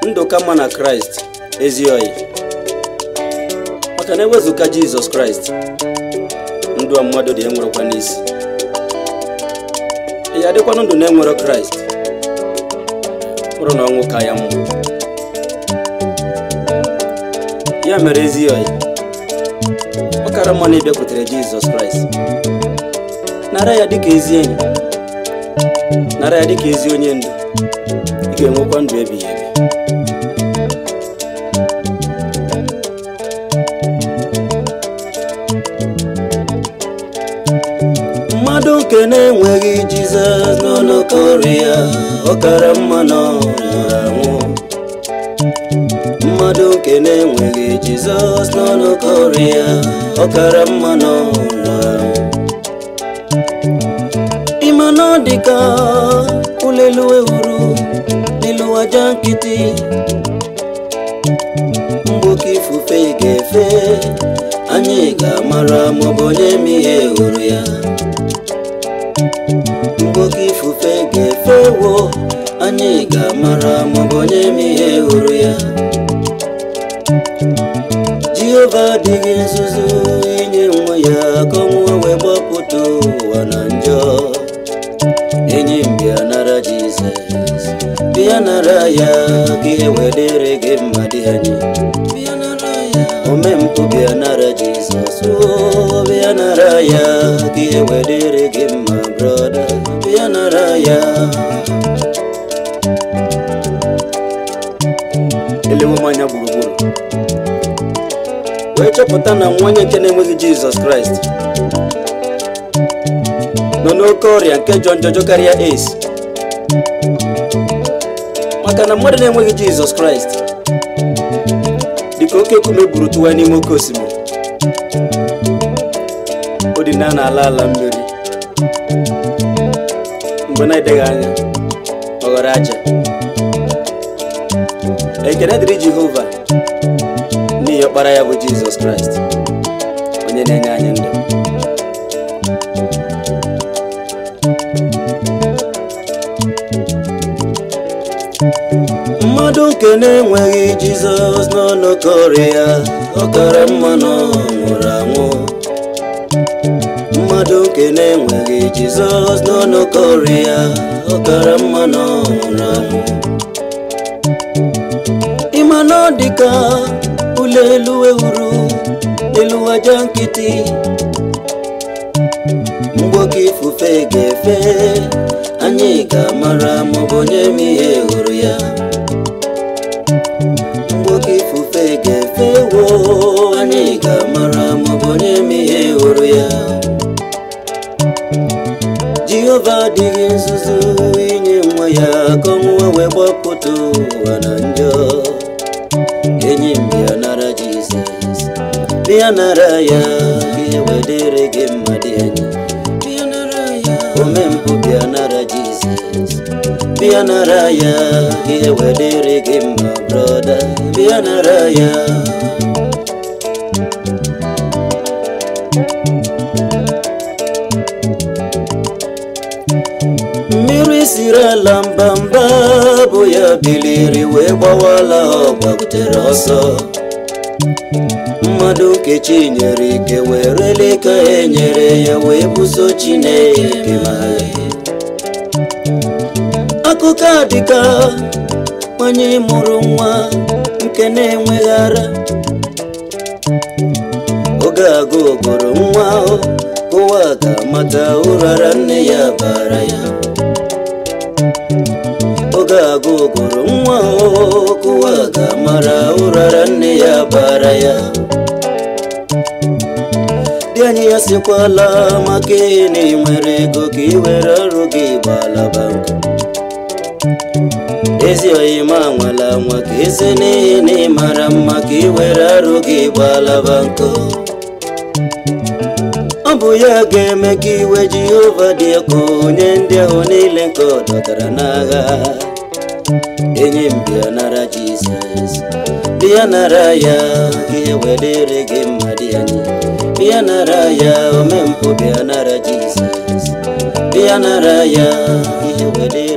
ndụ ka mma na kraịst ezi oyi maka na ewezụga jizọs kraịst ndụ a mmadụ dị enwerekwa n'isi ya adịkwanụ ndụ na-enwero kraịst bụrụ na ọnwụ ka ya mma ya mere ezi oyi ọ kara mma na ịbịakwutere jizọs kraịst nara ya dịka ezi enyi nara ya dịka ezi onye ndu ị ga-enwekwa ndụ ebighị ebi mmadụ nke na-enweghị jizọs n'ọnọkọrị ya ọ kara mma na ọ nwụrụ anwụ mmadụ nke na-enweghị jizọs n'ọnọkọrị ya ọ kara mma na ọ nwụrụ anwụ ịma na ọ dị ka ụlelu ewuru n'elu aja nkịtị mgbe oke ifufe ga-efe anyị ga-amara maọbụ onye ma ihe hụrụ ya mgbe oke ifufe ga-efe wo anyị ga-amara maọbụ onye ma ihe hụrụ ya jehova adịghị nzuzu inye nwa ya ka ọnwụọ wee gbapụta ụwa na njọ enyi m bịa nara jizọs bịa nara ya ka ihe wedere gị mma dị anyị bịa nara ya omempụ bịa nara jizọs o bịa nara ya ka ihe wedere gị mma brọda bịa nara ya elewe m anya gburugburu wee chọpụta na nwa onye nke na-enweghị jizọs kraịst nọ n'oke ọrịa nke jọ njọjọ karịa ace maka na mmadụ na-enweghị jizọs kraịst dịka oke nkume gburu tụwa n'ime oke osimiri o dị na n'ala ala mmiri mgbe na-edeghị anya ọ ghọrọ aja ekene dịrị jehova n'ihi ọkpara ya bụ jizọs kraịst onye na-enye anyị ndụ mmadụ nke na-enweghị jizọs n'ọnọkọrị ya ọ kara mma na ọ nwụrụ anwụ mmadụ nke na-enweghị jizọs n'ọnọkọrị ya ọ kara mma na ọ nwụrụ anwụ ịma na ọ dị ka ụlọ elu ewuru elu aja nkịtị mgbe oke ifufe ga-efe anyị ga-amara maọbụ onye ma ihe hụrụ ya mgbe oke ifufe ga-efe wo anyị ga-amara maọbụ onye ma ihe hụrụ ya jehova adịghị nzuzu inye nwa ya ka ọnwụwa wee gbapụta ụwa na njọ enyi m bịa nara jizọs bịa nara ya ka ihe wedere gị mma dị anyị bịa nara ya omempụ bịa nara jizọs bịa nara ya ka ihe wedere gị mma brọda bịa nara ya mmiri siri ala mbamba bụ ya biliri wee gbawala ọ gbagutere ọsọ mmadụ nke chi nyere ike werele ka e nyere ya wee buso chineke ma akụkọ a dịka onye mụrụ nwa nke na-enweghị ara oge agụ gụrụ nwa ahụ ụwa ga-amata ụrara nne ya bara ya oge agụ gụrụ nwa ahụ ụwa ga-amara ụrara nne ya bara ya dị anyị ya sikwala maka ihe na ị nwere ego ka ị were ọrụ gị gbalaba nkụ ezi oyima nwala nwa ka eze n'ihi na ị mara mma ka ị were arụ gị gbalaba nkụ ọ bụ ya ga-eme ka iwe jehova dị ọkụ onye ndị ahụ niile nke ọ dọtara n'agha enyi m bịa nara jizọs bịa nara ya ka ihe wedere gị mma dị anyị bịa nara ya omempụ bịa nara jizọs bịa nara ya ka ihe wedere